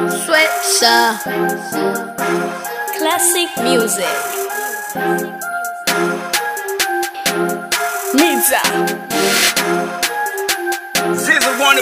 Sweatshirt. Classic music. Mita. Ziza wanna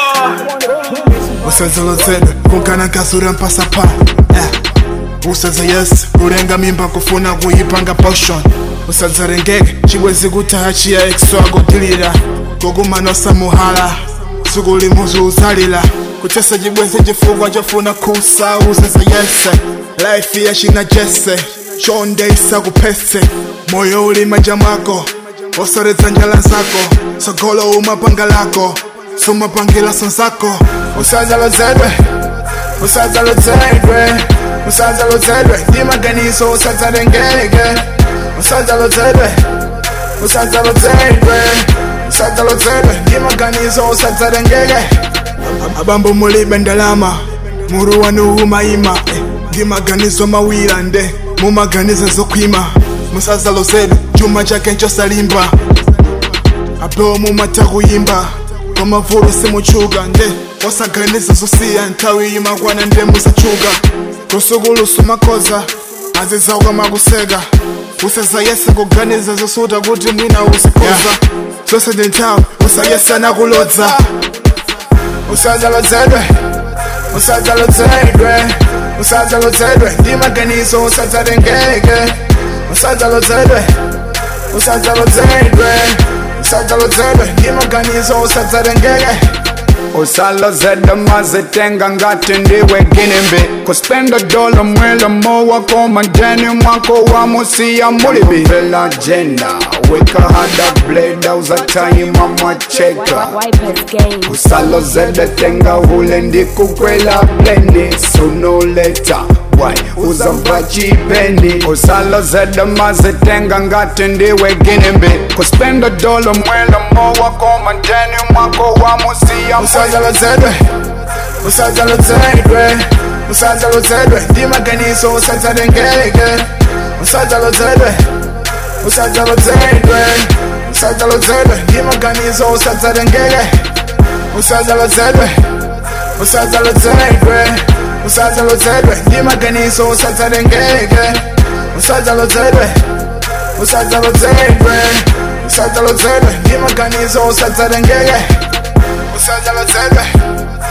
ball. usazolozedwe kungana nkazura mpasapa yeah. usaza yes urenga mimba kufuna kuyipanga potion usadzarengeke chibwezi kutaha chiya exwagodilira kogumanosa muhala sukuli muzu uzalila kuchesa chibwezi chifukwa chofuna kusa usaza yese life yachina jese chonde isakupese moyo uli manja mwako osoredza njala zako sogolo umapanga lako sumapangila sonzako usazalozedwe usazalozedwe usazalozedwe ndimaganiso usazalengeke usazalozedwe usazalozedwe usazalozedwe ndimaganiso usazalengeke abambo mulibe ndalama muruwa nuhumayima eh, ndimaganizo mawira nde mumaganizo zokwima musazalozedwe chuma chake nchosalimba apewa mumata kuyimba kwamavulu simuchuka nde wasaganiza zosiya nthawi yimakwana nde musachuka kusukulusa makoza azizauka makuseka useza yese kuganiza zosuta kuti mwina usikoza zose ndi nthawi usayesana kulodza usazalozedwe usazalozedwe usazalozedwe ndimaganizo usazalengeke usazalozedwe usazalozedwe usazalozedwe ndimaganizo usazalengeke usalozedwe mazitenga ngati ndiwe ginembe kuspenda dola mwela mowa koma njeni mwako wa musiya mulibi vela jenda weka hada bleda uzatayima mwacheka Wipers game. usalozedwe tenga ule ndikukwela blendi sunoleta wai uzamva chipeni usalozedwe mazitenga ngati ndiwe ginembe kuspenda dola mwela mowa koma njeni mwako wa musiya usazalozedwe usazalozedwe usazalozedwe ndimaganizo usazalengeke usazalozedwe usazalozedwe usazalozedwe ndimaganizo usazalengeke usazalozedwe usazalozedwe usazalozedwe ndimaganizo usazalengeke usazalozedwe usazalozedwe usazalozedwe ndimaganizo usazalengeke usazalozedwe